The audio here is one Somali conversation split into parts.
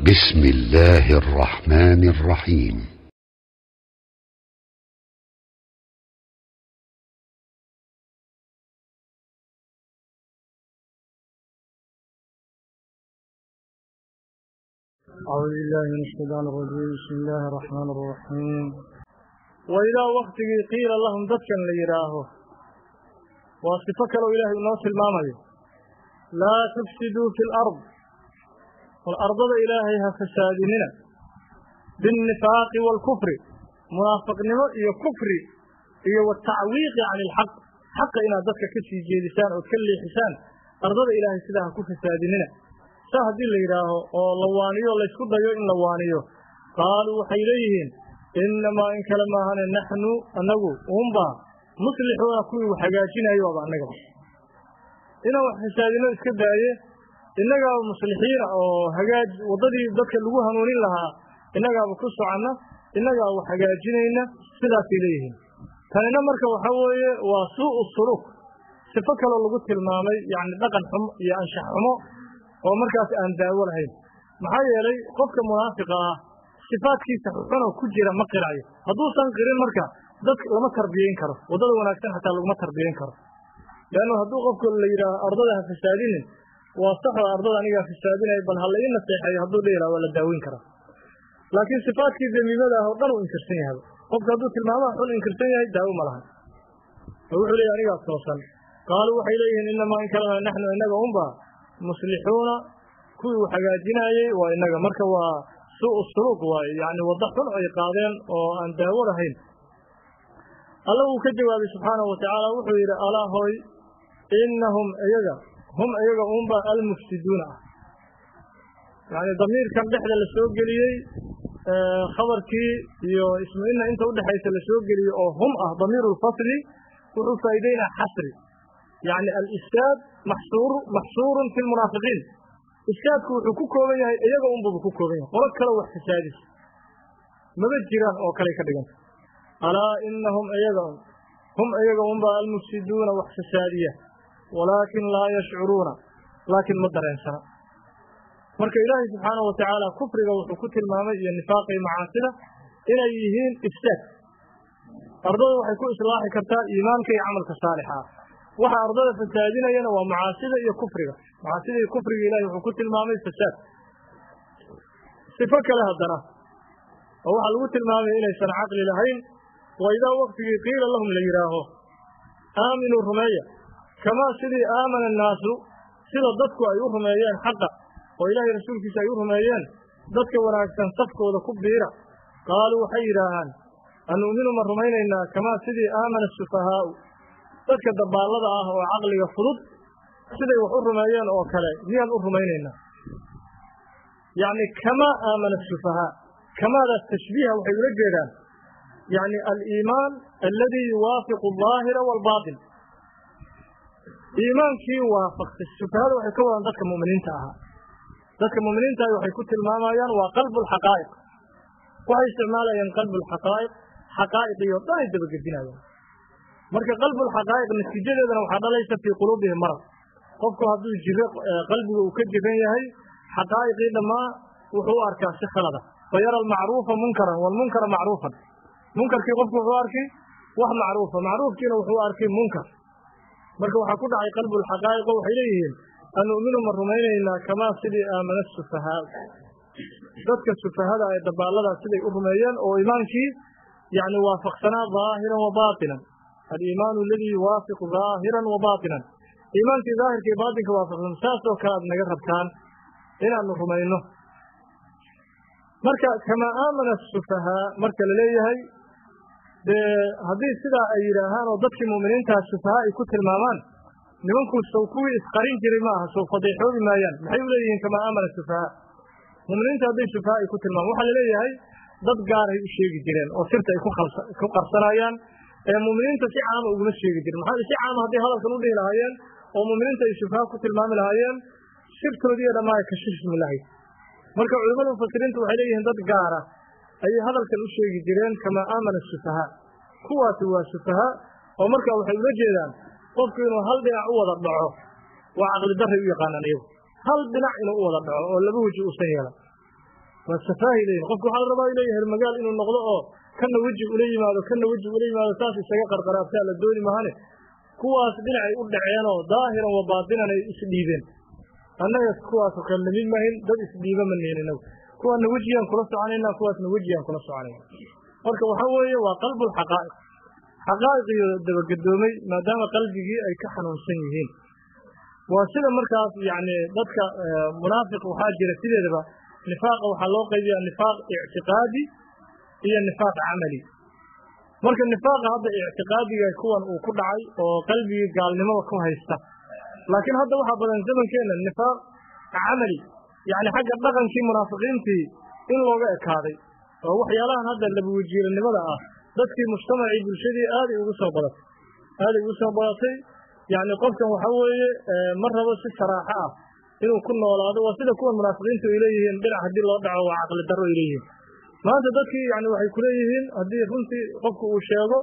بسم الله الرحمن الرحيم أعوذ بالله من الشيطان الرجيم بسم الله الرحمن الرحيم وإذا وقتigii qiila lahum dadkan la yidhaaho waa sifo kaloo ilaahay inoo tilmaamayo laa tufsiduu fi lard wal ardada ilaahay ha fasaadinina biاnnifaaqi wاlkufri munaafiqnimo iyo kufri iyo watacwiiqi can ilxaq xaqa inaad dadka ka sii jeedisaan ood ka leexisaan ardada ilaahay sidaa ha ku fasaadinina saa haddii la yidhaaho oo la waaniyo laysku dayo in la waaniyo qaaluu waxay leeyihiin innamaa in kale maahane naxnu annagu uunbaa muslixuuna kuwii wax hagaajinayo waaba annagaba inaan wax fasaadino iska daaye innagaaba muslixiina oo hagaaj waddadii dadka lagu hanuunin lahaa innagaaba ku socanna innagaa wax hagaajinayna sidaasay leeyihiin tanina marka waxa weeye waa suu'u suluuk sifo kaloo lagu tilmaamay yacni dhaqan xumo iyo anshax xumo oo markaas aan daawo lahayn maxaa yeelay qofka munaafiqa ah sifaadkiisa xunoo ku jira ma qirayo hadduusan qirin marka dadka lama tarbiyeyn karo waddada wanaagsan xataa laguma tarbiyeyn karo leannu hadduu qofku la yidhaaho ardada ha fasaadinin waa saxoo ardada anigaa fasaadinaya bal ha la ii naseexeeyo hadduu la yidhaha waa la daaweyn karaa laakiin sifaadkii damiimada ah oo dhan uu inkirsan yahay qofka hadduu tilmaamaha xun inkirsan yahay daawo ma lahan oo wuxuu leeyahy anigaa toosan qaaluu waxay leeyihiin innamaa in kalena naxnu innaga unbaa muslixuuna kuwii uu hagaajinaayey waa innaga marka waa suu'u suluuq waaye yacni waddo xun ay qaadeen oo aan daawo lahayn alla wuu ka jawaabay subxaanahu watacaala wuxuu yidhi alaa hooy innahum iyaga hum iyaga uunba almufsiduuna ah yacni damiirkan dhexda la soo geliyey khabarkii iyo ismu inna inta udhexaysa la soo geliyey oo hum ah damiiru lfasli wuxuu faa'iideynaa xasri yacni alistaad maxsuur maxsuurun fi lmunaafiqiin iskaadku wuxuu ku kooban yahay iyaga unbuba ku kooban yahay qolo kale wax fasaadis maba jiraan oo kaley ka dhiganta alaa inahum iyaga un hum iyaga unba almufsiduuna wax fasaadiya walaakin laa yashcuruuna laakiin ma dareensana marka ilaahay subxaanahu watacaala kufriga wuxuu ku tilmaamay iyo nifaaqa iyo macaasida inay yihiin ifsaad ardada waxay ku islaaxi kartaa iimaanka iyo camalka saalixa ah waxa ardada fasaadinayana waa macaasida iyo kufriga macaasida iyo kufriga ilahay wuxuu ku tilmaamay fasaad sifo kale haddana oo waxaa lagu tilmaamaya inaysan caqli lahayn wa idaa waktigii qiila lahum la yidhaaho aaminuu rumeeya kamaa sidii aamana annaasu sida dadku ay u rumeeyeen xaqa oo ilaahay rasuulkiisa ay u rumeeyeen dadka wanaagsan safkooda ku biira qaaluu waxay yidhaahaan anu'minu ma rumaynaynaa kamaa sidii aamana asufahaa'u dadka dabaallada ah oo caqliga fudud siday wax u rumeeyeen oo kale miyaan u rumaynaynaa yacni kamaa aamana asufahaa kamaadaas tashbiiha waxay ula jeedaan yacni aliimaan alladii yuwaafiqu aldaahira waalbaatin iimaankii waafaqtay sufahada waxay ka wadaan dadka mu'miniinta ahaa dadka mu'miniinta ahi waxay ku tilmaamayaan waa qalbu alxaqaa'iq waxay isticmaalayaan qalbu alxaqaa'iq xaqaa'iqiyo dhan ay dabagedinayaan marka qalbulxaqaa'iq natiijadeedana waxaa dhalaysa fii quluubihim marad qofku hadduu jiro qalbiga uu ka jiran yahay xaqaa'iqii dhammaa wuxuu u arkaa si khalada fa yara almacruufa munkaran walmunkara macruufan munkarkii qofku wuxuu arkay wax macruufa macruufkiina wuxuu arkay munkar marka waxaa ku dhacay qalbulxaqaa'iqo waxay leeyihiin anu'minu ma rumaynaynaa kamaa sidii aamana sufahaa dadka sufahada ee dabaalladaas siday u rumeeyeen oo imaankii yacni waafaqsanaa daahiran wa baatinan aliimaanu aladii yuwaafiqu daahiran wa baatinan iimaankii daahirka iyo baatinka waafaqsan saasoo kale aad naga rabtaan inaanu rumayno marka kamaa aamana asufahaa marka la leeyahay dee haddii sidaa ay yidhaahaan oo dadkii mu'miniintaa sufahaa ay ku tilmaamaan nimankuu sow kuwii isqarin jiray ma aha sow fadeexoobi maayaan maxay u leeyihiin kamaa aamana sufahaa mu'miniinta hadday sufahaa ay ku tilmaamaan waxaa la leeyahay dad gaaray u sheegi jireen oo sirta ay ku qarsanayaan ee mu'miniinta si caama uguma sheegi jirin maxaa si caama hadday hadalkan u dhihi lahaayeen oo mu'miniinta ay sufaha ku tilmaami lahaayeen sirtoodiiyo dhammaa kashifmi lahayd marka culimmada mufasiriintu waxay leeyihiin dad gaara ayay hadalkan u sheegi jireen kamaa aamana sufahaa kuwaasi waa sufaha oo marka waxay ula jeedaan qofku inuu hal dhinac u wada dhaco waa caqli darray u yaqaanaan iyagu hal dhinac inuu u wada dhaco oo laba weji uusan yeelan waa safaahi leeyihin qofku waxaa la rabaa inuu yahay magaal inuu noqdo oo kana weji ula yimaado kana weji ula yimaado saas isaga qarqaraabtaa la dooni mahane kuwaas dhinacay u dhaceenoo daahiran wa baatinan ay isdhiibeen annaga kuwaasoo kale lamid mahin dad isdhiiba ma nihin inagu kuwaana wejiyaan kula soconayna kuwaasna wejiyaan kula soconayna marka waxaa weeye waa qalbulxaqaa'iq xaqaa'iqiyo dabagedoomay maadaama qalbigii ay ka xanuunsan yihiin waa sida markaas yacni dadka munaafiq waxaa jira sideedaba nifaaqa waxaa loo qaybiyaa nifaaq ictiqaadi iyo nifaaq camali marka nifaaqa hadda ictiqaadiga kuwan uu ku dhacay oo qalbigii gaalnimada ku haysta laakiin hadda waxaa badan zamankeenna nifaaq camali yacni xagga dhaqankii munaafiqiintii in looga ekaaday oo waxyaalahan hadda labawajiilanimada ah dadkii mujtamacii bulshadii aaday ugu soo badatay aaday ugu soo badatay yacni qofkan waxa weeye ma rabo si saraaxo ah inuu ku noolaado waa sida kuwan munaafiqiintu ay leeyihiin dhinac haddii loo dhaco waa caqli darro ay leeyihiin maanta dadkii yani waxay ku leeyihiin haddii runtii qofku uu sheego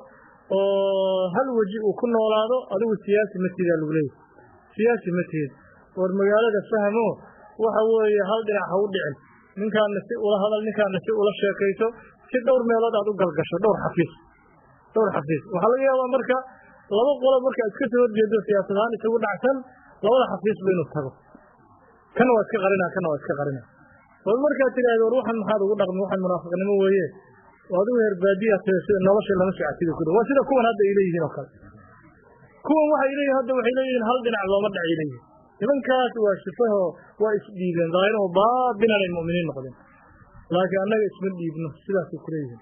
oo hal weji uu ku noolaado adigu siyaasi ma tidaa lagu leeyahy siyaasi ma tihid war magaalada fahmo waxa weeye hal dhinac ha u dhicin ninkaana si ula hadal ninkaana si ula sheekayso si dhowr meelood aad u galgasho dhowr xafiis dhowr xafiis waxaa laga yaabaa marka laba qolo marka iska soo horjeedo siyaasad ahaan isugu dhacsan labada xafiisba inuu tago kana waa iska qarina kana waa iska qarina war markaad tidhaahdo war waxan maxaad ugu dhaqmi waxan munaafiqnimo weeye adigu heer baadiya tahay sida nolosha lama socotida ku dhow waa sida kuwan hadda ay leeyihiin oo kale kuwan waxay leeyihin hadda waxay leeyihiin hal dhinac looma dhacay leeyihin nimankaas waa shifaho waa isdhiibeen daahiraho baabinan ay mu'miniin noqdeen laakiin annaga isma dhiibno sidaasay ku leeyihiin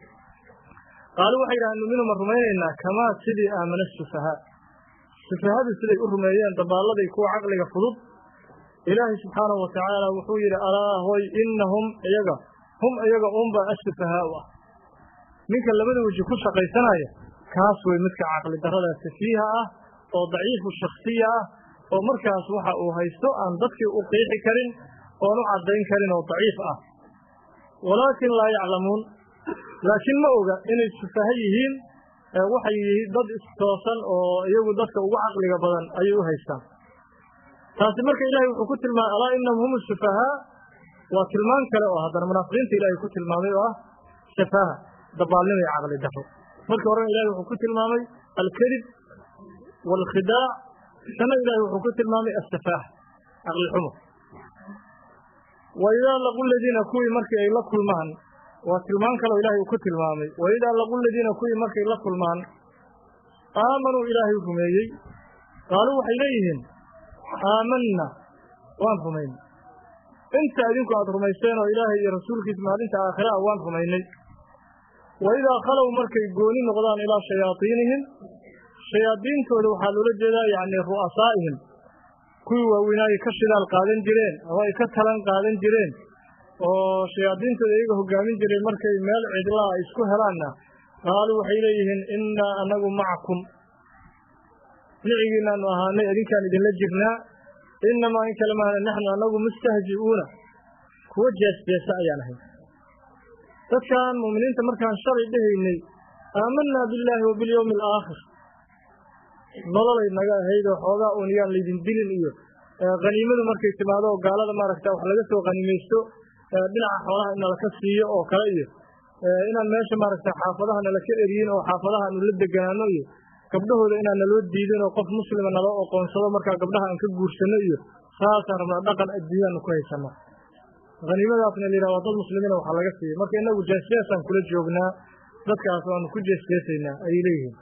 qaalu waxay yidhahaan numinu ma rumaynaynaa kamaa sidii aamana sufahaa sufahadu siday u rumeeyeen dabaalladay kuwa caqliga fudud ilaahay subxaanahu watacaala wuxuu yidhi alaa hoy innahum iyaga hum iyaga unba asufahaau ah ninka labada weji ku shaqaysanaya kaas wey midka caqli darrada safiiha ah oo daciifu shaksiya ah oo markaas waxa uu haysto aan dadkii u qiixi karin oon u caddayn karin oo daciif ah walaakin laa yaclamuun laakiin ma oga inay sufaha yihiin waxay yihiin dad istoosan oo iyagu dadka ugu caqliga badan ayay u haystaan taasi marka ilahay wuxuu ku tilmaamay alaa inahum hum sufahaa waa tilmaan kale oo haddana munaafiqiinta ilahay ku tilmaamay oo ah safaaha dabaalnimo iyo caqli darro marka horena ilahay wuxuu ku tilmaamay alkadib waalkhidaac sana ilahay wuxuu ku tilmaamay asafaaha caqli xumo wa idaa laqu ladiina kuwii markii ay la kulmaan waa tilmaan kale oo ilahay uu ku tilmaamay wa idaa laqu ladiina kuwii markay la kulmaan aamanuu ilaahay rumeeyey qaaluu waxay leeyihiin aamanna waan rumaynay inta idinku aada rumaysteen oo ilaahay iyo rasuulkiisa maalinta aakhira ah waan rumaynay wa idaa khalow markay gooni noqdaan ilaa shayaadiinihim shayaadiintooda waxaa loola jeedaa yacni ru'asaa'ihim kuwii waaweynaaye ka shidaal qaadan jireen ama ay ka talan qaadan jireen oo shayaadiintooda iyaga hogaamin jireen markay meel cidlaa ay isku helaanna qaaluu waxay leeyihiin innaa anagu macakum nicigiinaanu ahaanay idinkaan idinla jirnaa inamaa in kale maana naxnu anagu mustahzi'uuna kuwa jeesjeesa ayaan ahay dadkan mu'miniinta markaan shalay dhehaynay aamanaa billaahi wa bilyawmi alaakhir nololay naga ahayd oo xoogaa uun yaan laydin dilin iyo haniimadu markay timaado oo gaalada maaragta wax laga soo haniimaysto dhinaca xoolaha in nalaka siiyo oo kale iyo inaan meesha maaragta xaafadaha nalaka eriyin oo xaafadaha aanu la deganaano iyo gabdhahooda inaan naloo diidin oo qof muslima naloo oqoonsado markaa gabdhaha aan ka guursano iyo saasaan rabnaa dhaqan adduunyaanu ku haysanaa haniimadaasna la yidhaha waa dad muslimiina waxaa laga siiyey marka inagu jeesjeesaan kula joognaa dadkaas waanu ku jeesjeesaynaa ayay leeyihiin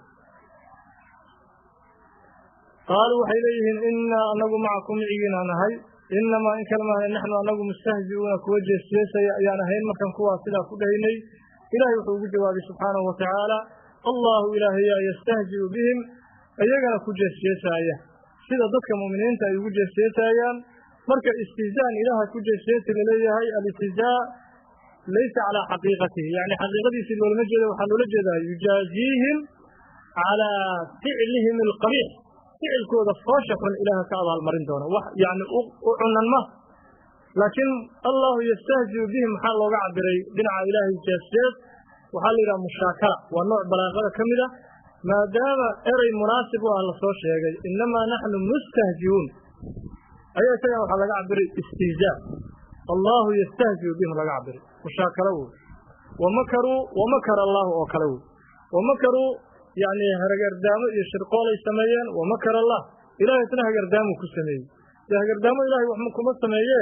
qaaluu waxay leeyihiin innaa anagu macakum micigiinaa nahay inamaa in kale maaha naxnu anagu mustahzi'uuna kuwa jeesjeesaya ayaan ahayn markaan kuwaas sidaa ku dhahaynay ilahay wuxuu ugu jawaabay subxaanahu watacaala allahu ilaahayaa yastahzi'u bihim iyagana ku jeesjeesaaya sida dadka mu'miniinta ay ugu jeesjeesayaan marka istihzaan ilaaha ku jeesjeesi laleeyahay alistihzaa laysa calaa xaqiiqatihi yani xaqiiqadiisii loolama jeeda waxaa loola jeedaa yujaaziihim calaa ficlihim alqabiix ficilkooda foosha xun ilaaha ka abaalmarin doona wax yani u cunan ma laakiin allahu yastahzi'u bihim maxaa looga cabiray dhinaca ilaahay jeesjees waxaa la yidhaha mushaakala waa nooc balaaqada ka mid a maadaama erey munaasib u ah lasoo sheegay innamaa naxnu mustahzi'uun ayaa isagan waxaa laga cabiray istihzaa allahu yastahzi'u bihim laga cabiray mushaakalo wey wamakaruu wamakara allaahu oo kale wey wamakaruu yani hagardaamo iyo shirqoolay sameeyeen wamakar allah ilahay isna hagardaamuu ku sameeyey de hagardaamo ilahay wax kuma sameeye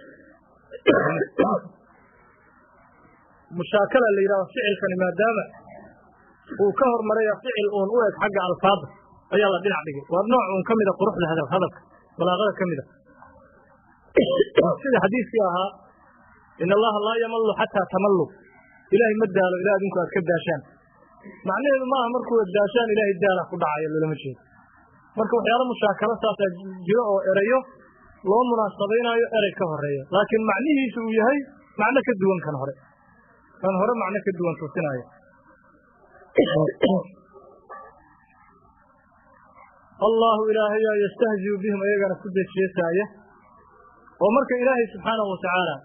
mushaakala la yidhahdo ficilkani maadaama uu ka hormaraya ficil uun u eg xagga alfaada ayaa la dhinac dhigay waa nooc uun ka mida quruxda hadal hadalka balaaqada ka mida sida xadiiskii ahaa in allaha laa yamallu xataa tamallu ilaahay ma daalo ilaa adinku aad ka daashaan macnaheedu maaha markuu daashaan ilaahay daala ku dhacayo loolama jeedo marka waxyaalo mushaakalo saasaa jiro oo erayo loo munaasabaynaayo erey ka horeeya laakiin macnihiisu uu yahay macno ka duwan kan hore kan hore macno ka duwan tusinaayo allahu ilaahayaa yastahziu bihim ayagana ku jeesjeesaaya oo marka ilaahay subxaanahu watacaala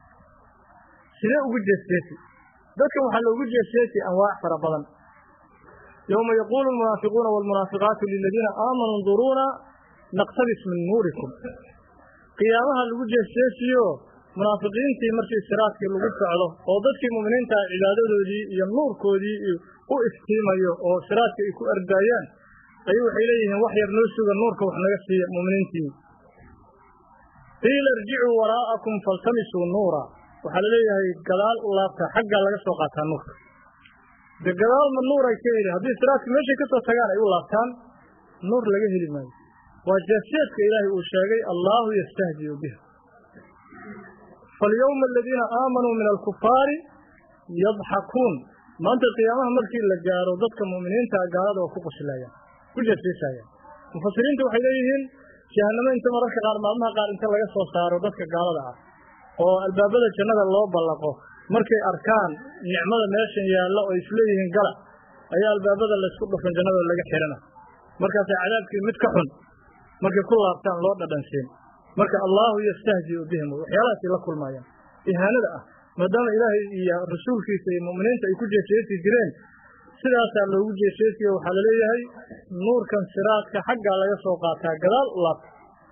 sidee ugu jeesjeesi dadkan waxaa loogu jeesjeesi anwaac fara badan yowma yaquulu almunaafiquuna waalmunaafiqaatu liladiina aamanuu nduruuna naqtabis min nuurikum qiyaamaha lagu jeesjeesiyo munaafiqiintii markii siraadkii lagu socdo oo dadkii mu'miniinta cibaadadoodii iyo nuurkoodii u iftiimayo oo siraadka ay ku ardaayaan ayuu waxay leeyihiin wax yar noo suga nuurka wax naga siiya mu'miniintii qiila irjicuu waraa'akum faltamisuu nuura waxaa laleeyahay gadaal u laabta xaggaa laga soo qaataa nuurka de gadaalma nuur ay ka heli haddii siraadka meeshay ka soo tagaan ay u laabtaan nuur laga heli maayo waa jeesjeedka ilaahay uu sheegay allaahu yastahziu biha falyowma aladiina aamanuu min alkufaari yadxakuun maanta qiyaamaha markii la gaaro dadka mu'miniinta gaalada oo ku qoslayaan ku jeesjeesayaan mufasiriinta waxay leeyihiin jahanamo inta mararka qaar maalmaha qaar inta laga soo saaro dadka gaalada ah oo albaabada jannada loo ballaqo markay arkaan nicmada meeshan yaallo oo isleeyihiin gala ayaa albaabada laysku dhufan jannada laga xihana markaasay cadaabkii mid ka xun markay ku laabtaan loo dhadhansiin marka allaahu yastahziu bihim waxyaalahaasay la kulmaayaan ihaanada ah maadaama ilaahay iyo rasuulkiisa iyo mu'miniinta ay ku jeeseesi jireen sidaasaa loogu jeeseesiyo waxaa laleeyahay nuurkan siraadka xaggaa laga soo qaataa gadaal u laabta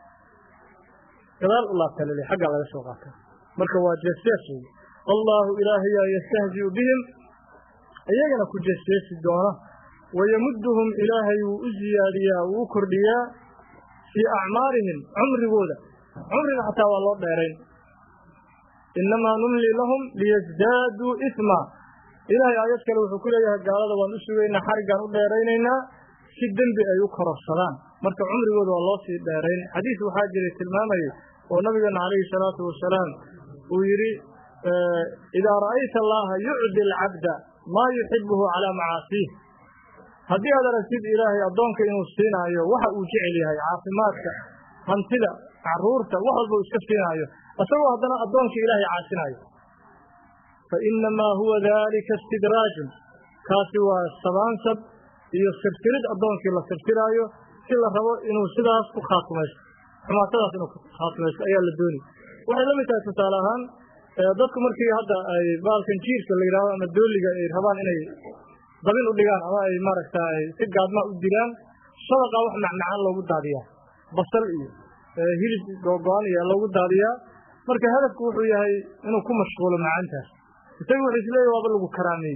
gadaal u laabtaa laleeyahay xaggaa laga soo qaataa marka waa jeesees wey allaahu ilaahayaa yastahziu bihim iyagana ku jeeseesi doona wayamudduhum ilaahay wuu u ziyaadiyaa wuu u kordhiyaa fii acmaarihim cumrigooda cumriga xataa waa loo dheerayn innamaa numli lahum liyasdaaduu isma ilaahay aayad kale wuxuu ku leeyahay gaalada waan u sugaynaa xariggaan u dheeraynaynaa si dembi ay u kororsadaan marka cumrigooda waa loo sii dheerayn xadiis waxaa jiray tilmaamayay oo nabigeena calayhi salaatu wasalaam uu yidhi idaa ra'ayta allaha yucdi alcabda maa yuxibuhu calaa macaasiih haddii aad aragtid ilaahay addoonka inuu siinaayo waxa uu jecel yahay caafimaadka hantida caruurta wax walba uu iska siinaayo isagoo haddana addoonka ilaahay caasinaayo fa innamaa huwa daalika istidraajun kaasi waa sabaansab iyo sirtirid addoonkii la sirtiraayo si la rabo inuu sidaas ku khaatumaysto xumaatadaas inuu khaatumaysto ayaa la dooni waxay la mid tahay tusaale ahaan dadku markii hadda ay baalkan jiirka la yidhahdo ama dooliga ay rabaan inay dabin u dhigaan ama ay maaragtay si gaadmaa u dilaan shabaqa wax macmacaan loogu daadiyaa basal iyo hilib googo-an iyo loogu daadiyaa marka hadafku wuxuu yahay inuu ku mashquulo macaantaas isaga wuxuu isleeyahy waaba lagu karaameeyey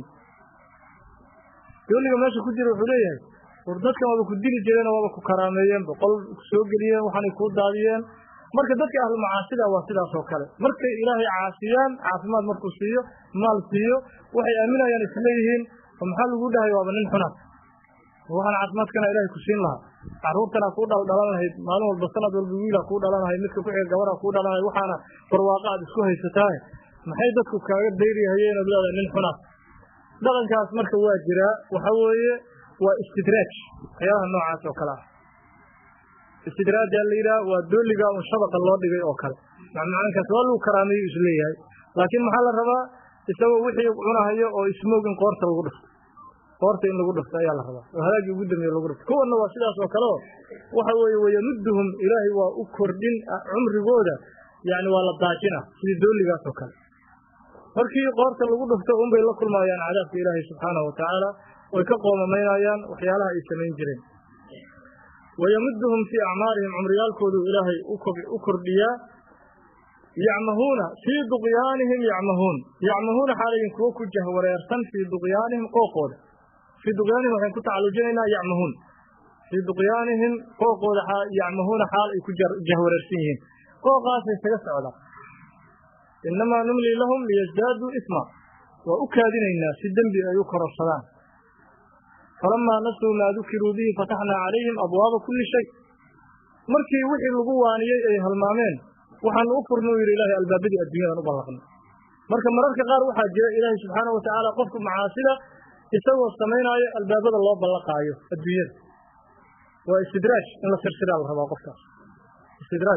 dooliga meesha ku jira wuxuu leeyahay war dadkan waaba ku dili jireen waaba ku karaameeyeen boqol soo geliyeen waxaanay kuu daadiyeen marka dadka ahlu macaasida waa sidaas oo kale markay ilaahay caasiyaan caafimaad markuu siiyo maal siiyo waxay aaminayaan isleeyihiin oo maxaa lagu dhahay waaba nin xunaad waxaan caafimaadkana ilaahay ku siin lahaa carruurtana kuu dhaldhalan lahayd maalin walba sanad walba wiilaa kuu dhalan lahayd midka kuxiga gabadha kuu dhalan lahayd waxaana barwaaqa aad isku haysataaye maxay dadku kaaga dayriyahayeen ood leedahay nin xunaad dhaqankaas marka waa jiraa waxa weeye waa istidraaj waxyaalaha noocaas oo kale ah istidraajaa la yidhaha waa dooliga un shabaqa loo dhigay oo kale macmacaankaas waa lagu karaameeyu isleeyahay laakiin maxaa la rabaa isagoo wixii cunahayo oo ismoog in qoorta lagu dhufto qoorta in lagu dhufto ayaa la rabaa oo halaagii ugu dambeeye lagu dhufto kuwanna waa sidaas oo kale oo waxa weeye wayamudduhum ilaahay waa u kordhin cumrigooda yani waa la daajina sidii dooligaas oo kale markii qoorta lagu dhufto unbay la kulmaayaan cadaabka ilaahay subxaanahu watacaala oy ka qoomamaynayaan waxyaalaha ay samayn jireen wayamudduhum fii acmaarihim cumriyaalkoodu ilaahay u kordhiyaa yacmahuuna fii duqyaanihim yacmahuun yacmahuuna xaalayin kuwo ku jahwareersan fii duqyaanihim qooqooda fii duqyaanihim waxayn ku tacalujinaynaa yacmahuun fii duqyaanihim qooqooda yacmahuuna xaal ay ku jahwareersan yihiin qooqaasay isaga socdaan innamaa numlii lahum liyasdaaduu isma waa u kaadinaynaa si dembi ay u kororsadaan falamaa nasuu maa dukiruu bihi fataxnaa calayhim abwaaba kulli shay markii wixii lagu waaniyey ay halmaameen waxaanu u furna u yidhi ilaahay albaabadii adduunyadan u ballaqnay marka mararka qaar waxaa jira ilaahay subxaana wa tacaala qofku macaasida isagoo samaynaayo albaabada loo ballaqaayo adduunyada waa istidraaj in la sirsiraa la rabaa qofkaas istidraaj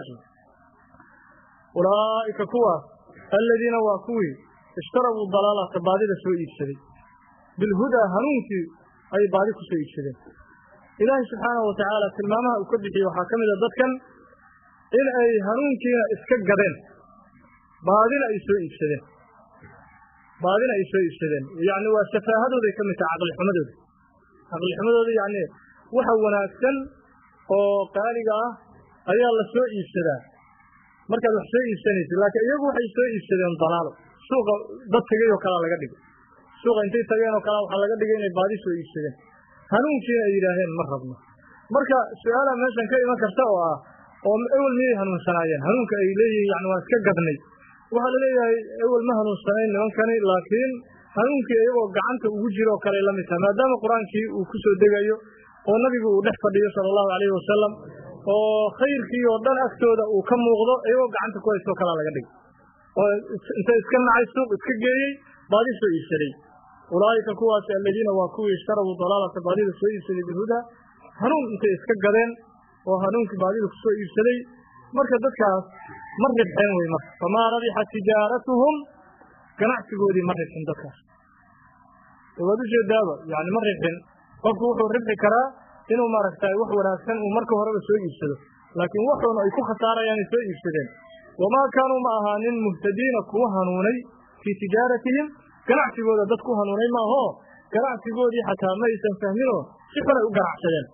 ulaa'ika kuwaas aladiina waa kuwii ishtarabuu dalaalata baadida soo iibsaday bilhudaa hanuunkii ay baadi ku soo iibsadeen ilaahay subxaana wa tacaala tilmaamaha uu ka bixiyey waxaa ka mid a dadkan in ay hanuunkiina iska gadeen baadina ay soo iibsadeen baadina ay soo iibsadeen yacni waa safaahadooday ka mid tahay caqlixumadooda caqlixumadooda yacni waxa wanaagsan oo qaaliga ah ayaa la soo iibsadaa markaad wax soo iibsanaysid laakiin iyagu waxay soo iibsadeen dalaalo suuqa dad tegay oo kalea laga dhigay suuqa intay tageen oo kalea waxaa laga dhigay inay baadi soo iibsadeen hanuunkiina ay yidhaaheen ma rabno marka su-aalaa meeshan ka iman karta oo ah oo ewel miyay hanuunsanaayeen hanuunka ay leeyihiin yani waa iska gadnay waxaa la leeyahay ewel ma hanuunsanayn nimankani laakiin hanuunkii iyagoo gacanta ugu jiro oo kale la mid tahay maadaama qur-aankii uu ku soo degayo oo nabigu uu dhex fadhiyo sala allahu calayhi wasalam oo khayrkii oo dhan agtooda uu ka muuqdo iyagoo gacanta ku haystoo kalaa laga dhigay oo inta iska nacay suuq iska geeyey baadi soo iibsaday ulaa'ika kuwaasi aladiina waa kuwii ishtarabuu dalaalata baadida soo iibsaday bilhudaa hanuun intay iska gadeen oo hanuunkii baadida kusoo iibsaday marka dadkaas ma ribxeen wey marka famaa rabixat tijaaratuhum ganacsigoodii ma ribxin dadkaas waad ujeedaaba yani ma ribxin qofku wuxuu ribxi karaa inuu maaragtay wax wanaagsan uu marka horeba soo iibsado laakiin waxuuna ay ku khasaarayaan ay soo iibsadeen wamaa kaanuu ma ahaanin muhtadiina kuwa hanuunay fii tijaaratihim ganacsigooda dad ku hanuunay maaho ganacsigoodii xataa ma aysan fahminoo si xun ay u ganacsadeen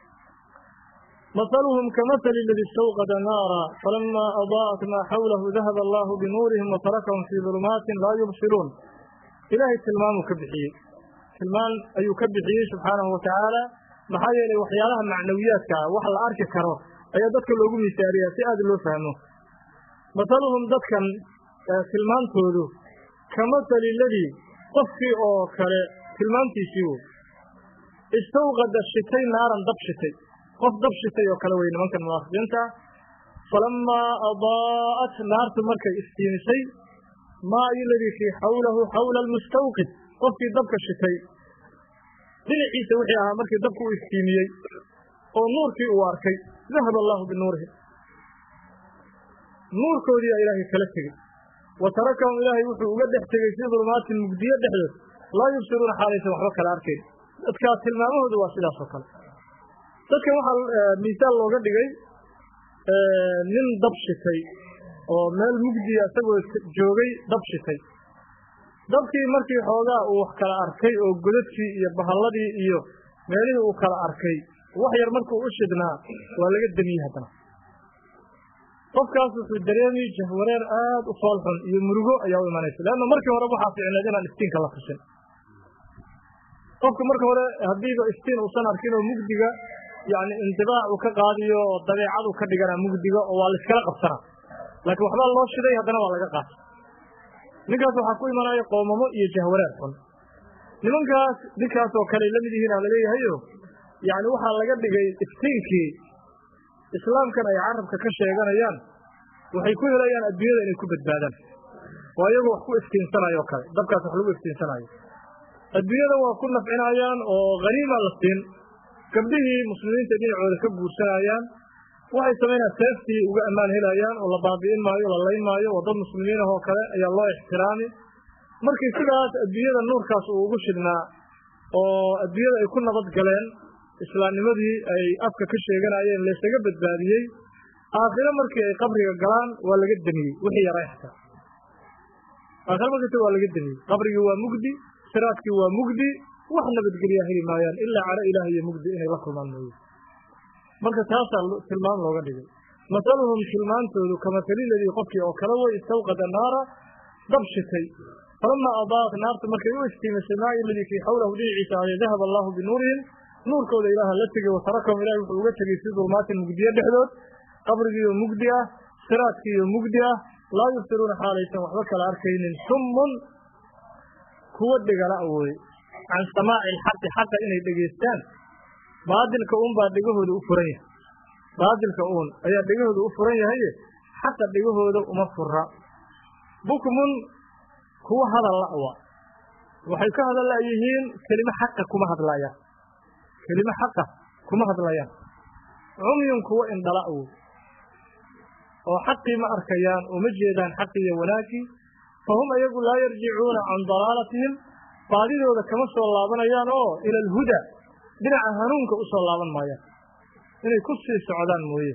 مثلهم كمثل الذي استوقد نارا فلما أضاءت ما حوله ذهب الله بنورهم وتركهم في ظلمات لا يبصرون إلهي تلمان كبحي تلمان أي كبحي سبحانه وتعالى maxaa yeelay waxyaalaha macnawiyaadka ah wax la arki karo ayaa dadka loogu misaariyaa si aad loo fahmo masaluhum dadkan tilmaantoodu ka masali ladii qofkii oo kale tilmaantiisii wey istawqada shitay naaran dab shitay qof dab shitay oo kale wey nimankan munaafiqiinta ah falamaa adaa'at naartu markay iftiimisay maa iladii fii xawlahu xawla almustawqid qofkii dabka shitay dhinaciisa wixii ahaa markii dabku u iftiimiyey oo nuurkii uu arkay dahaba allaahu binuurihim nuurkoodiiaa ilaahay kala tegey wa tarakahum ilaahay wuxuu uga dhex tegey fii dulmaatin mugdiyo dhexdood laa yubsiruuna xaalaysan waxba kala arkayn dadkaas tilmaamahoodu waa sidaas oo kale dadkan waxaa miisaal looga dhigay nin dab shitay oo meel mugdiya isagoo joogay dab shitay dabkii markii xoogaa uu wax kala arkay oo godadkii iyo bahalladii iyo meelihii uu kala arkay wax yar markuu u shidnaa waa laga demiyey haddana qofkaas wuxuu dareemi jahwareer aad u fool xun iyo murugo ayaa u imanaysa leanna markii hore waxaa ficneed inaan iftiinka la tusin qofka marka hore haddiiba iftiin uusan arkin oo mugdiga yani indibaac uu ka qaadiyo oo dabeecad uu ka dhiganaa mugdiga oo waa la iskala qabsanaa laakiin waxbaa loo shiday haddana waa laga qaatay ninkaas waxaa ku imanaya qoomamo iyo jahwareer xun nimankaas ninkaas oo kale la mid yihiin aa laleeyahayo yani waxaa laga dhigay iftiinkii islaamkan ay carabka ka sheeganayaan waxay ku helayaan adduunyada inay ku badbaadaan waa iyagu wax ku iftiinsanayo o kale dabkaas wax lagu iftiinsanayo adduunyada waa ku nafcinayaan oo haniima la siin gabdhihii muslimiinta dhinacooda ka guursanayaan waxay samaynayaan seeftii uga ammaan helayaan oo la baabi'in maayo la layn maayo oo dad muslimiin ah oo kale ayaa loo ixtiraami markii sidaas adduunyada nuurkaas uu ugu shidhnaa oo adduunyada ay ku nabad galeen islaamnimadii ay afka ka sheeganayeen laysaga badbaadiyey aakhiro markii ay qabriga galaan waa laga demiyey wixii yaray xataa aakhiro markasta waa laga demiyey qabrigii waa mugdi siraadkii waa mugdi wax nabadgelyaa heli maayaan ilaa caro ilaah iyo mugdi inay la kulmaan mooye marka taasaa tilmaam looga dhigay masaluhum tilmaantoodu kamasali ladii qofkii oo kale way istawqada naara dab shitay falamaa adaat naartu markay u iftiimisay maa iladii fii xawlahu dhinaciisa aday dahaba allahu binuurihim nuurkooda ilaaha la tegey watarakahum ilahi wuxuu uga tegey fii dulmaatin mugdiyo dhexdood qabrigiioo mugdi ah siraadkiiyo mugdi ah laa yubsiruuna xaalaysan waxba kala arkaynin summun kuwa dhegala awooye can samaaci alxaqi xaqa inay dhegaystaan baadilka uun baa dhegahooda u furan yahay baadilka uun ayaa dhegahooda u furan yahaye xaqa dhegahooda uma fura bukmun kuwa hadal la'wa waxay ka hadal la'yihiin kelimo xaqa kuma hadlayaan kelimo xaqa kuma hadlayaan cumyun kuwa indhala awoy oo xaqii ma arkayaan oo ma jeedaan xaqi iyo wanaagii fahum ayagu laa yarjicuuna can dalaalatihim baadidooda kama soo laabanayaan oo ila alhuda dhinaca hanuunka u soo laaban maayaan inay ku sii socdaan mooye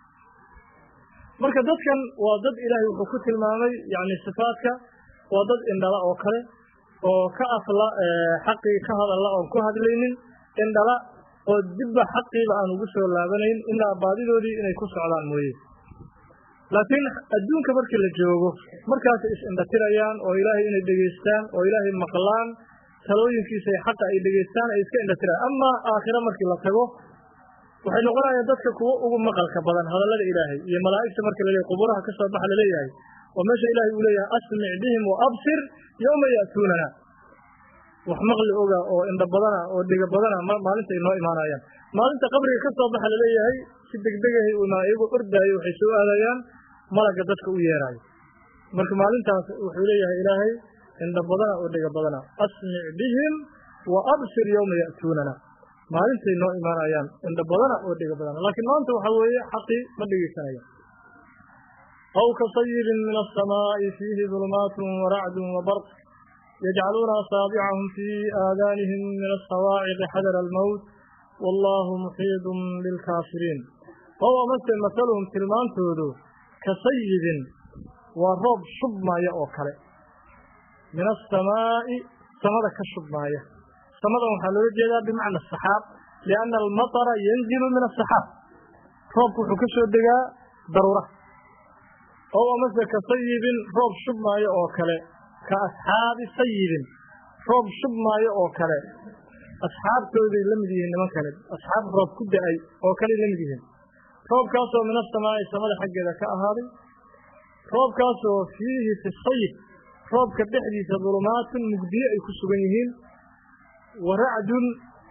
marka dadkan waa dad ilaahay wuxuu ku tilmaamay yacni sifaadka waa dad indhala oo kale oo ka afla xaqii ka hadalla oon ku hadlaynin indhala oo dibba xaqiiba aan ugu soo laabanayn ilaa baadidoodii inay ku socdaan mooye laakiin adduunka markii la joogo markaasay is-indhatirayaan oo ilaahay inay dhegaystaan oo ilaahay maqlaan talooyinkiisa iyo xaqa ay dhegaystaan ay iska indhatirayaan amaa aakhiro markii la tago waxay noqonayaan dadka kuwo ugu maqalka badan hadallada ilaahay iyo malaa'igta marka laleeyahy quburaha ka soo baxa laleeyahay oo meesha ilaahay uu leeyahay asmic bihim wa absir yowma ya'tuunana wax maqli oga oo indha badana oo dhega badana maalinta ay noo imaanayaan maalinta qabriga ka soo baxa laleeyahay si degdegahay u imaan iyagoo ordaayo waxay soo aadayaan malagga dadka u yeeraayo marka maalintaas wuxuu leeyahay ilaahay indha badana oo dhega badana asmic bihim wa absir yowma ya'tuunana maalintay noo imaanayaan indha badana oo dhega badana laakiin maanta waxaa weeye xaqii ma dhegeysanaya aw kasayibin min aلsamaaءi fiihi dulmaat waracdu wabarq yajcaluuna asaabicahum fii aadaanihim min asawaaciqi xadara almowt wallahu muxiidun bilkaafiriin ow amase masaluhum tilmaantoodu kasayibin waa roob shubmaaya oo kale min asamaa'i samada ka shubmaaya samadan waxaa loola jeedaa bimacna asaxaab lianna almatara yanzilu min asaxaab roobku wuxuu ka soo degaa daruura ow amase kasayibin roob shubmaayo oo kale ka asxaabi sayibin roob shubmaayo oo kale asxaabtooday la mid yihiin nimankani asxaab roob ku da-ay oo kaley la mid yihiin roobkaasoo min asamaa'i samada xaggeeda ka ahaaday roobkaasoo fiihi fi sayib roobka dhexdiisa dulumaatun mugdiye ay ku sugan yihiin wa racdun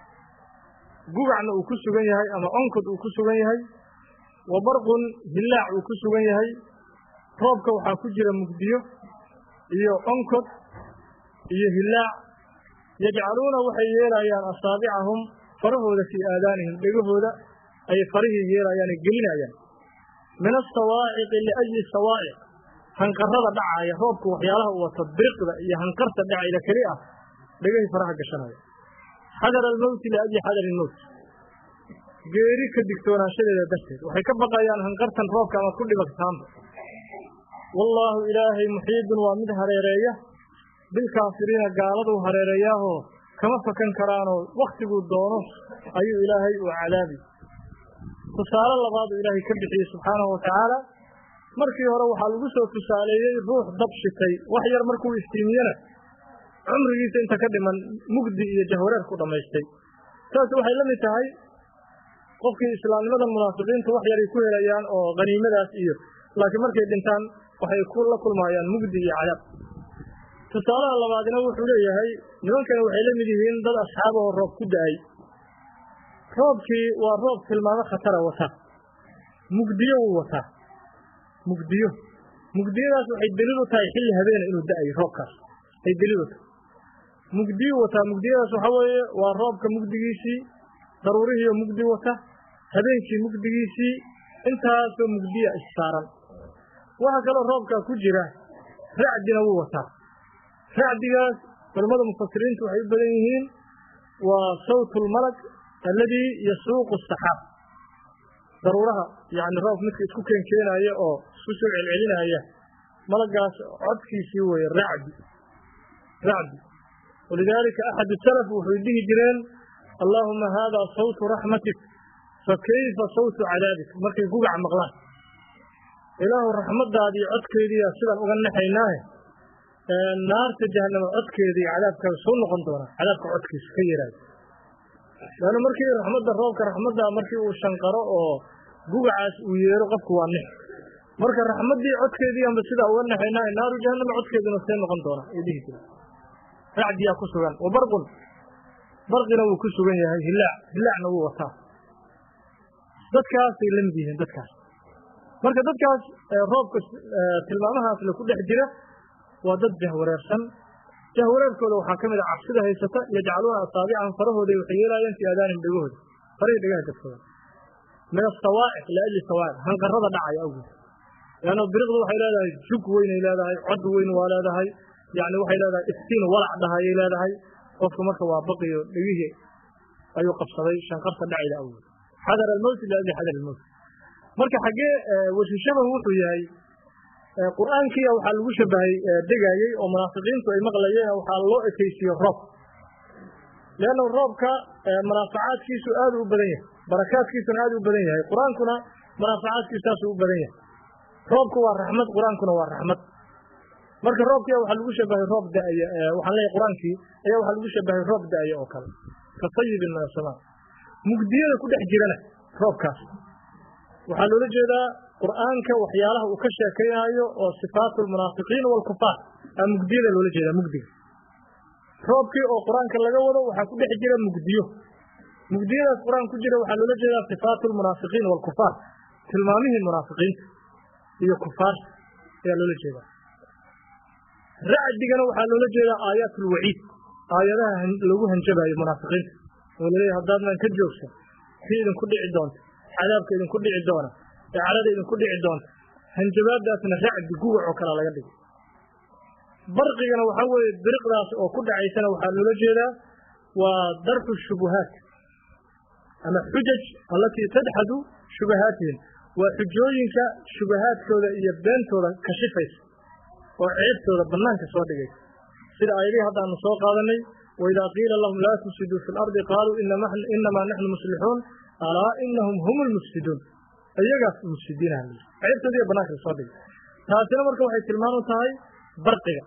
gugacna uu ku sugan yahay ama onkod uu ku sugan yahay wa barqun hillaac uu ku sugan yahay roobka waxaa ku jira mugdiyo iyo onkod iyo hillaac yajcaluuna waxay yeelayaan asaabicahum farahooda fii aadaanihim dhegahooda ayay farihii yeelayaan ay gelinayaan min asawaaciqi liayi sawaaciq hanqarada dhacaaya roobku waxyaalaha uu wato biriqda iyo hanqarta dhacayda keli ah dhegahii faraha gashanaya xadar almowti liayi xadari ilmowt geeri ka digtoonaanshadeeda darteed waxay ka baqayaan hanqartan roobka ama ku dhibagtaanba wallaahu ilaahay muxiidun waa mid hareereeya bilkaafiriina gaaladuu hareereeyaahoo kama fakan karaanoo wakhtiguu doono ayuu ilaahay uu cadaabi tusaale labaaduu ilaahay ka bixiyey subxaanahu watacaala markii hore waxaa lagu soo tusaaleeyey ruux dab shitay wax yar markuu iftiimiyena cumrigiisa inta ka dhiman mugdi iyo jahwareer ku dhammaystay saas waxay la mid tahay qofkii islaamnimadan munaafiqiintu wax yaray ku helayaan oo haniimadaas iyo laakiin markay dhintaan waxay la kulmaayaan mugdi iyo cadaab tusaalaha labaadna wuxuu leeyahay nimankani waxay la mid yihiin dad asxaabahoo roob ku da-ay roobkii waa roob tilmaamo khatara wata mugdiyo wuu wataa mugdiyo mugdiyadaas waxay daliil u tahay xilli habeena inuu da-ayo roobkaas ay daliil u tahay mugdiyu wataa mugdiyadaas waxaa weeye waa roobka mugdigiisii daruurihiioo mugdi wata habeenkii mugdigiisii intaasoo mugdiya issaaran waxaa kaloo roobkaa ku jira racdina wuu wataa racdigaas culammada mufasiriintu waxay u badan yihiin waa sawtulmalag alladii yasuuqu asaxaab daruuraha yacni roob midka isku keenkeenaaya oo isku soo celcelinaya malagaas codkiisii weeye racdi racdi walidaalika axadu salaf wuxuy dhihi jireen allaahuma haadaa sawtu raxmatik fa kayfa sawtu cadaabik markay gugac maqlaan ilaahu raxmaddaadii codkeediiya sidaan uga naxaynaahe naarta jahanamo codkeedii cadaabkaa soo noqon doona cadaabka codkiisa ka yaraada leanna markii raxmadda roobka raxmadda markii uu shanqaro oo gugacaas uu yeero qofku waa nix marka raxmaddii codkeedii amba sidaa uga naxaynaahe naaru jahanama codkeedina see noqon doona ay dhihi jira racdiyaa ku sugan wa barqun barqina wuu ku sugan yahay hilaac hilaacna wuu wataa dadkaasay la mid yihiin dadkaas marka dadkaas roobka tilmaamahaas la ku dhex jira waa dad jahwareersan jahwareerkooda waxaa ka mid a cabsida haysata yajcaluuna asaabicahum farahooday waxay yeelaayeen fii aadaanihim dhegahooda farihii dhegaha dadkooda min asawaaciq liajli sawaaciq hanqarada dhacaya awgeed leanna biriqdu waxay leedahay jug weynay leedahay cod weyn waa leedahay yani waxay leedahay iftiin walac dhahayay leedahay qofka marka waa baqiyo dhegihii ayuu qabsaday shanqarta dhacayda awgeed xadar almowt liajli xadar almowt marka xaggee washishabahu wuxuu yahay qur'aankiia waxaa lagu shabahay degaayey oo munaafiqiintu ay maqlayeen waxaa loo ekaysiiye roob leanna roobka munaafacaadkiisu aad u badan yahay barakaadkiisuna aad u badan yahay qur-aankuna munaafacaadkiisu saasuu u badan yahay roobku waa raxmad qur-aankuna waa raxmad marka roobkia waxaa lagu shabahay roob da'aya waxaan leeyahay qur-aankii ayaa waxaa lagu shabahay roob da'aya oo kale ka sayibin min asamaa mugdiyada ku dhex jirana roobkaas waxaa loola jeedaa qur'aanka waxyaalaha uu ka sheekaynaayo oo sifaatu lmunaafiqiin waalkufaar aa mugdiyada loola jeedaa mugdiga roobkii oo qur-aanka laga wado waxaa ku dhex jira mugdiyo mugdiyadaas qur-aan ku jira waxaa loola jeedaa sifaatu lmunaafiqiin waalkufaar tilmaamihii munaafiqiinta iyo kufaarta ayaa loola jeedaa racdigana waxaa loola jeedaa aayaat ulwaciid aayadaha lagu hanjabaayo munaafiqiinta oo laleeyahy haddaadnan ka joogsan si idinku dhici doonta cadaabka idinku dhici doona ee carada idinku dhici doonta hanjabaadaasna racdi gugac oo kale laga dhigay barqigana waxaa weeye biriqdaas oo ku dhacaysana waxaa loola jeedaa waa darxu shubuhaat ama xujaj allatii tadxadu shubahaatihim waa xujooyinka shubahaadkooda iyo beentooda kashifaysa oo ceebtooda bannaanka soo dhigaysa sida aayadihii haddaanu soo qaadanay waidaa qiila lahum laa tufsiduu fi lardi qaaluu inamaa naxnu muslixuun alaa inahum hum lmufsiduun iyagaas mufsidiinaha l ceebtoodiiyo bannaanka lasoo dhigay taasina marka waxay tilmaan u tahay barqiga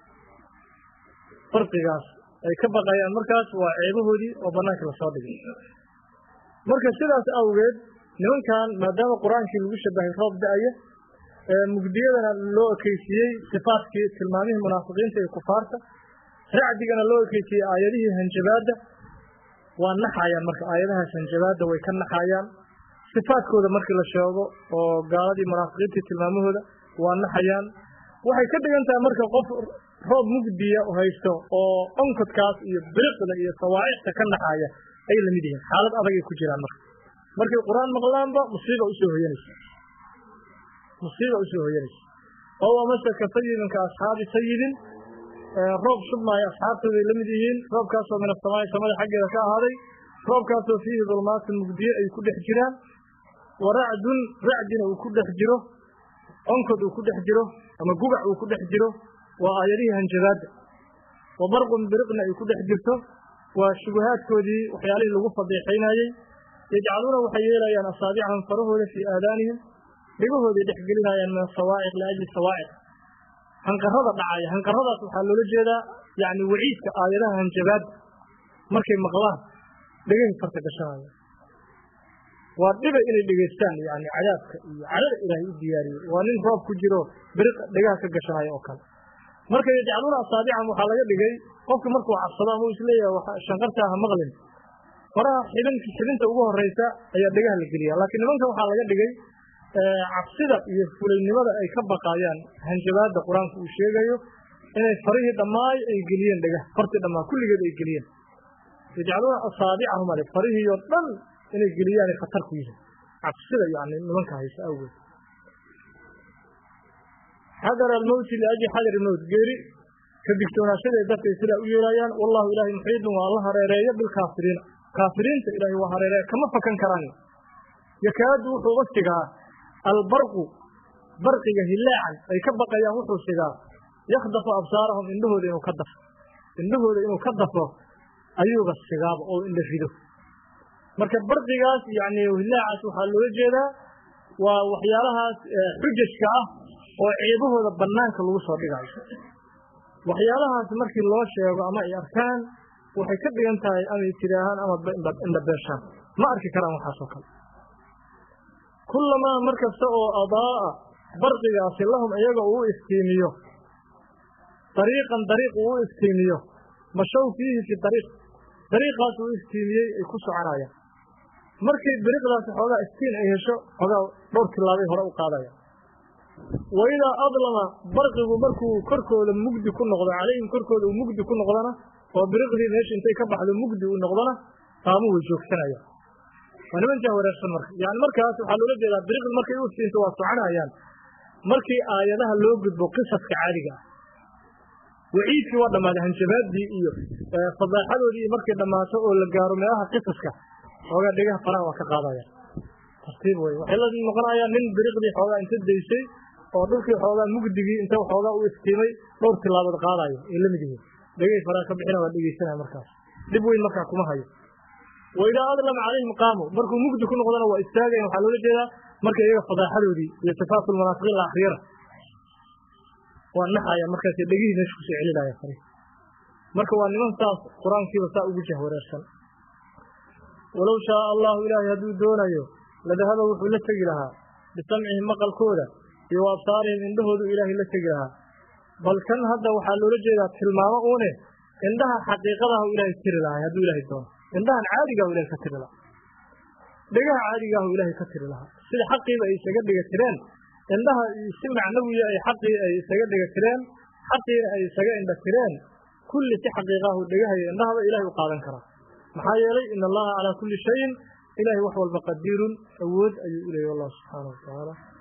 barqigaas ay ka baqayaan markaas waa ceebahoodii oo bannaanka lasoo dhigay marka sidaas awgeed nimankan maadaama qur-aankii lagu shabahay roob da-aya mugdiyadana loo ekeysiiyey sifaatkii tilmaamihii munaafiqiinta iyo kufaarta racdigana loo ekeysiiyey aayadihii hanjabaadda waa naxayaan marka aayadahaas hanjabaadda way ka naxayaan sifaadkooda markii la sheego oo gaaladii munaafiqiintii tilmaamahooda waa naxayaan waxay ka dhigan tahay marka qof roob mugdiya haysto oo onkodkaas iyo biriqda iyo sawaacixta ka naxaya ay lamid yihiin xaalad adagay ku jiraan marka markay qur-aan maqlaanba musiiba usoo hoyanaysa musiiba usoo hoyanaysa oo amase ka sayibin ka asxaabi sayibin roob shubmaayo asxaabtooday la mid yihiin roobkaasoo min asamaai samada xaggeeda ka ahaaday roobkaasoo fiihi dulmaatun mugdiye ay ku dhex jiraan wa racdun racdina uu ku dhex jiro onkod uu ku dhex jiro ama gugac uu ku dhex jiro waa aayadihii hanjabaadda wa barqun biriqna ay ku dhex jirto waa shubahaadkoodii waxyaalihii lagu fadeexaynayey yajcaluuna waxay yeelayaan asaabicahum farahooda fii aadaanihim dhegahooday dhex gelinayaan min asawaaciq liajli sawaaciq hanqarada dhacaya hanqaradaas waxaa loola jeedaa yani waciidka aayadaha hanjabaadda markay maqlaan dhegahay farta gashanaya waa dhiba inay dhegaystaan yani cadaabka iyo cadada ilaahay u diyaariyey waa nin roob ku jiro biriq dhegaha ka gashanaya oo kale marka yajcaluuna asaabicahum waxaa laga dhigay qofka markuu cabsado ama uu isleeyahay shanqartaa ha maqlin faraha xibin xibinta ugu horeysa ayaa dhegaha la geliya laakiin nimanka waxaa laga dhigay cabsida iyo fulaynimada ay ka baqaayaan hanjabaadda qur-aanku uu sheegayo inay farihii dhammaay ay geliyeen dhegah fartii dhammaa kulligeed ay geliyeen yajcaluuna asaabicahum ale farihii oo dhan inay geliyaanay khatar ku yihiin cabsida yani nimanka haysa awgeed xadar almowti liajli xadar mowt geeri ka digtoonaashaday dadkay sidaa u yeelayaan wallahu ilaahay muxiidun waa la hareereeya bilkaafiriina kaafiriinta ilaahay waa hareereeya kama fakan karaan yakaadu wuxuu uga sigaa albarqu barqiga hilaacan ay ka baqayaan wuxuu sigaa yakhdafu absaarahum indhahooda inuu ka dafo indhahooda inuu ka dafo ayuuba sigaaba oo indha rido marka barqigaas yani hilaacaas waxaa loola jeedaa waa waxyaalahaas xujajka ah oo ceebahooda bannaanka lagu soo dhigayo waxyaalahaas markii loo sheego ama ay arkaan waxay ka dhigan tahay amay tidhaahaan ama indhabeeshaan ma arki karaan waxaasoo kale kullamaa mar kasta oo adaa'a barqigaasi lahum iyaga uu iftiimiyo dariiqan dariiq uu u iftiimiyo mashow fiihi fi dariiq dariiqaas uu iftiimiyey ay ku soconayaan markay dariiqdaasi xoogaa iftiin ay hesho xoogaa dhowr tilaabay hore u qaadaya wa idaa adlama barqigu markuu korkooda mugdi ku noqdo calayhim korkooda uu mugdi ku noqdona oo biriqdii meesha intay ka baxdo mugdi uu noqdona qaamu way joogsanayaan waa niman jah wareersan marka yani markaas waxaa loola jeedaa biriqdi markay u iftiinto waa soconayaan markii aayadaha loo gudbo qisaska caadiga ah waciidkii waa dhammaaday hanjabaaddii iyo fadaaxadoodii iyo markay dhammaato oo la gaaro meelaha qisaska xoogaa dhegaha faraha waa ka qaadaya tartiib wey waxay la noqonayaan nin biriqdii xoogaa inta daysay oo dhulkii xoogaa mugdigii inta xoogaa u iftiimay dhowr tilaabood qaadayo ay la mid yihiin dhegay faraha ka bixina waa dhegeysanaya markaas dhib weyn markaa kuma hayo wa idaa adlama calayhim qaamu markuu mugdi ku noqdona waa istaagayan waxaa loola jeedaa marka iyaga fadaaxadoodii iyo sifaatul munaafiqiin la akriyana waa naxaya markaas dhegihii meesha kusoo celinaya fari marka waa niman saas qur-aankiiba saa ugu jah wareersan walow shaaa allahu ilaahay hadduu doonayo ladahaba wuxuu la tegi lahaa bisamcihim maqalkooda iyo wa absaarihim indhahoodu ilaahay la tegi lahaa bal kan hadda waxaa loola jeedaa tilmaamo uune indhaha xaqiiqadahu ilaahay tiri lahay hadduu ilaahay doono indhahan caadigahu ilahay ka tiri lahaa dhegaha caadigahu ilaahay ka tiri lahaa sida xaqiiba ay isaga dhiga tireen indhaha si macnawiya ay xaqii ay isaga dhiga tireen xaqiina ay isaga indha tireen kulli si xaqiiqahu dhegahaya indhahaba ilahay u qaadan karaa maxaa yeelay in allaha calaa kulli shayin ilahay wax walba qadiirun awood ayuu u leeyay wallahu subxaanahu watacaala